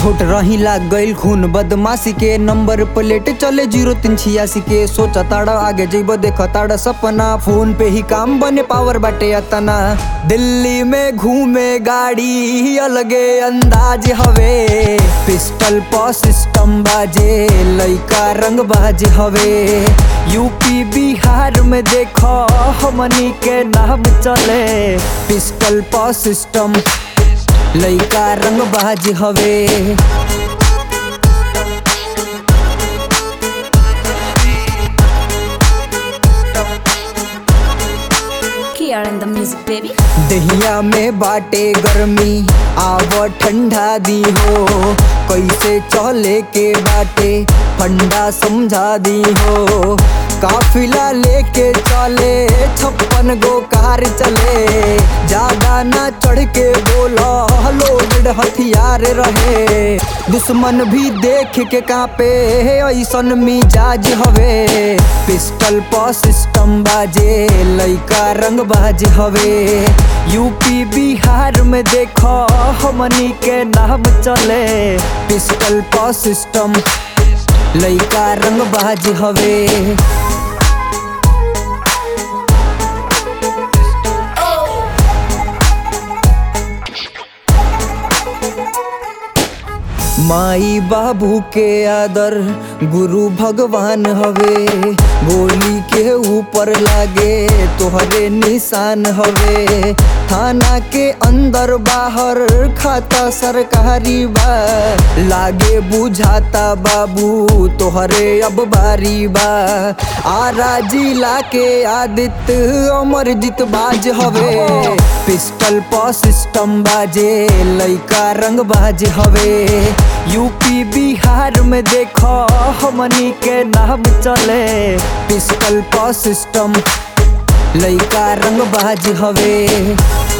छोट रही लाग गईल खून बदमाशी के नंबर प्लेट चले जीरो तीन छियासी के सोचा ताड़ा आगे जइब देख ताड़ा सपना फोन पे ही काम बने पावर बाटे अतना दिल्ली में घूमे गाड़ी अलगे अंदाज हवे पिस्टल प सिस्टम बाजे लइका रंग बाज हवे यूपी बिहार में देखो हमनी के नाम चले पिस्टल प सिस्टम लइका रंग बाज हवे Here in the music, baby. दहिया में बाटे गर्मी आव ठंडा दी हो कैसे चले के बाटे फंडा समझा दी हो काफिला लेके चले छप्पन गो कार चले ज्यादा ना चढ़ के बोला लोडेड हथियार रहे दुश्मन भी देख के कापे ऐसन मिजाज हवे पिस्टल प सिस्टम बाजे लइका रंग बाज हवे यूपी बिहार में देखो हमनी के नाम चले पिस्टल प सिस्टम लइका रंग बाज हवे माई बाबू के आदर गुरु भगवान हवे गोली के ऊपर लागे तोहरे निशान हवे थाना के अंदर बाहर खाता सरकारी बा लागे बुझाता बाबू तोहरे अब बारी बा आरा जिला के आदित्य अमरजीत बाज हवे पिस्टल प सिस्टम बाजे लइका रंग बाज हवे यूपी बिहार में देखो हमनी के नाम चले पिस्टल प सिस्टम लइका रंग बाज हवे